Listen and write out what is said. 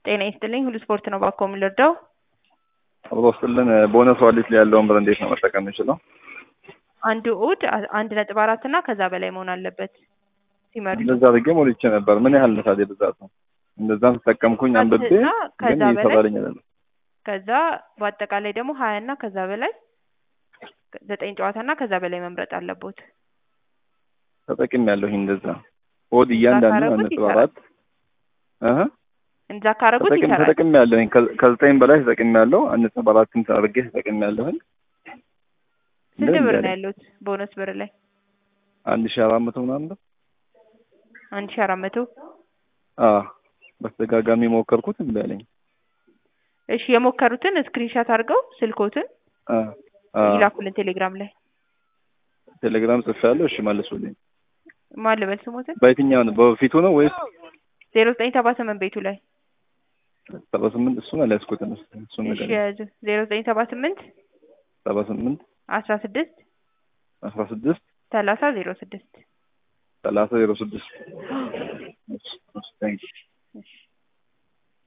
ጤና ይስጥልኝ። ሁሉ ስፖርት ነው ባኮ የምንረዳው። አብሮ ስጥልን ቦነስ ዋሊት ላይ ያለውን ብር እንዴት ነው መጠቀም የምችለው? አንድ እሑድ አ- አንድ ነጥብ አራት እና ከዛ በላይ መሆን አለበት ሲመርጡ። እንደዛ አድርጌ ሞልቼ ነበር። ምን ያህል ነው ታዲያ ብዛት ነው? እንደዛም ተጠቀምኩኝ አንብቤ እና ከዛ ግን በላይ ይሰራልኝ አይደለም። ከዛ በአጠቃላይ ደግሞ ሀያ እና ከዛ በላይ ዘጠኝ ጨዋታ እና ከዛ በላይ መምረጥ አለቦት። ተጠቅም ያለሁኝ እንደዛ ወድ እያንዳንዱ ካረጉት አንድ ነጥብ ይሰራል። አራት እህ እንዛ ካረጉት ተጠቅም ይሰራል። ተጠቅም ያለሁኝ ከ- ከዘጠኝ በላይ ተጠቅም ያለው አንድ ነጥብ አራትም አድርጌ ተጠቅም ያለሁኝ ስንት እንደዚህ ብር ያለ ነው ያሉት ቦነስ ብር ላይ? አንድ ሺህ አራት መቶ ምናምን ብር አንድ ሺ አራት መቶ አዎ በተደጋጋሚ ሞከርኩት እምቢ አለኝ። እሺ የሞከሩትን ስክሪንሻት አድርገው ስልኮትን አ አ ይላኩልን ቴሌግራም ላይ ቴሌግራም ጽፌያለሁ። እሺ መልሱልኝ። ማን ልበል ስሞትን በየትኛው ነው? በፊቱ ነው ወይስ ዜሮ ዘጠኝ ሰባ ስምንት ቤቱ ላይ ሰባ ስምንት እሱን አልያዝኩትም። እስኪ እሱን እሺ ነገር የያዙ ዜሮ ዘጠኝ ሰባ ስምንት ሰባ ስምንት አስራ ስድስት አስራ ስድስት ሰላሳ ዜሮ ስድስት ሰላሳ ዜሮ ስድስት እሺ እሺ፣ ታንኪው እሺ